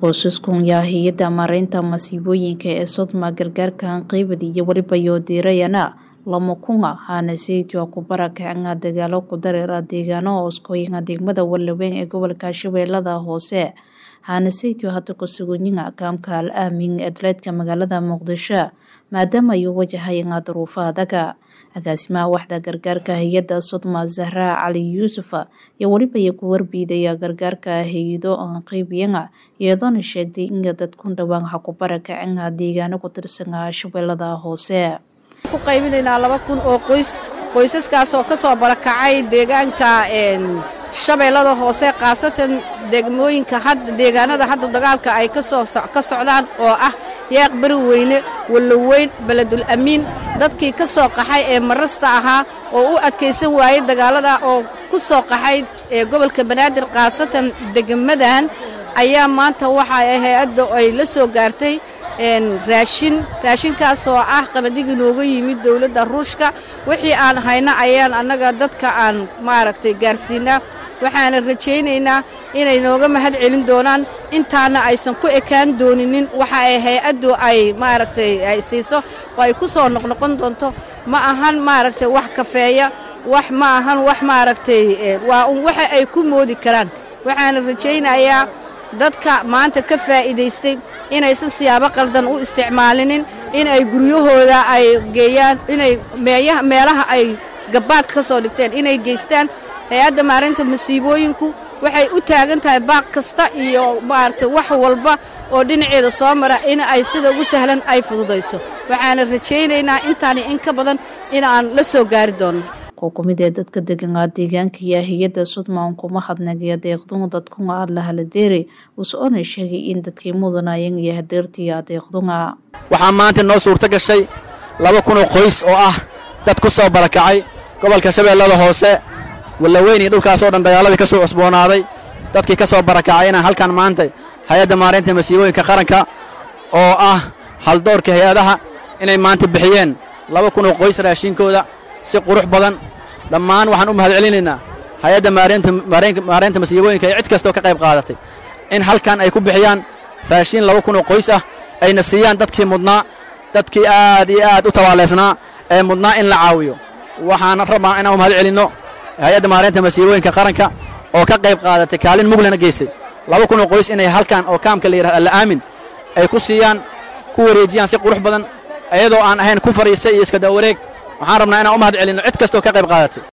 qoysaskan yaa hay-adda maaraynta masiibooyinka ee sodma gargaarkan qaybad iyo weliba yoodiirayana lama kunga haana sayidwa ku barakacanga dagaalo ku dareera deegaano hooskooyinga degmada walaweyn ee gobolka shabeellada hoose haana sayidwa hadda ku sugunyiga kaamka al aamin ee dhaleedka magaalada muqdisho maadaama ay u wajahayanga duruufo adaga agaasimaha waxda gargaarka hay-adda sodma zahraa cali yuusuf iyo weliba iyo ku warbiidaya gargaarka hay-ado aan qaybiyanga iyadoona sheegtay in dadkun dhowaan ha ku barakacanga deegaano ku tirsanga shabeellada hoose ku qaybinaynaa laba kun oo qoys qoysaskaasoo ka soo barakacay deegaanka shabeellada hoose khaasatan degmooyinka deegaanada hadda dagaalka ay ka socdaan oo ah yaaq beri weyne walloweyn beledul amiin dadkii ka soo qaxay ee marasta ahaa oo u adkaysan waayey dagaalada oo ku soo qaxay ee gobolka banaadir khaasatan degmadan ayaa maanta waxa hay-adda ay la soo gaartay raashin raashinkaasoo ah qabadigii nooga yimid dowladda ruushka wixii aan hayno ayaan annaga dadka aan maaragtay gaarsiinaa waxaana rajaynaynaa inay nooga mahad celin doonaan intaana aysan ku ekaan dooninin waxa ay hay-addu ay maaragtay ay siiso oo ay ku soo noqnoqon doonto ma ahan maaragtay wax kafeeya wax ma ahan wax maaragtay waa un waxa ay ku moodi karaan waxaana rajaynayaa dadka maanta ka faa'iidaystay inaysan siyaabo qaldan u isticmaalinin in ay guryahooda ay geeyaan inay meelaha ay gabbaad ka soo dhigteen inay geystaan hay-adda maarinta masiibooyinku waxay u taagan tahay baaq kasta iyo maaragtay wax walba oo dhinaceeda soo mara in ay sida ugu sahlan ay fududayso waxaana rajaynaynaa intaani in ka badan in aan la soo gaari doonno kumid ee dadka deganaa deegaanka iyo hay-adda sudmaan kuma hadnagiya deeqdunga dadkunga alla haladeere usoona sheegay in dadkii mudanayan iyo hadeertiya deeqdunga waxaa maanta noo suurto gashay laba kunoo qoys oo ah dad ku soo barakacay gobolka shabeellada hoose wallaweyn iyo dhulkaasoo dhan dagaaladii ka soo cusboonaaday dadkii ka soo barakacay inaan halkan maanta hay-adda maaraynta masiibooyinka qaranka oo ah haldoorka hay-adaha inay maanta bixiyeen laba kunoo qoys raashinkooda si qurux badan dhammaan waxaan u mahad celinaynaa hay-adda maaraynta masiibooyinka ee cid kastoo ka qayb qaadatay in halkan ay ku bixiyaan raashiin laba kun oo qoys ah ayna siiyaan dadkii mudnaa dadkii aad iyo aad u tabaaleysnaa ee mudnaa in la caawiyo waxaana rabaa inaan u mahad celinno hay-adda maaraynta masiibooyinka qaranka oo ka qayb qaadatay kaalin muglana geysay laba kun oo qoys inay halkan oo kaamka la yidhahdo alla aamin ay ku siiyaan ku wareejiyaan si qurux badan iyadoo aan ahayn ku fadhiistay iyo iska dawareeg waxaan rabnaa inaan u mahad celinno cid kastoo ka qayb qaadatay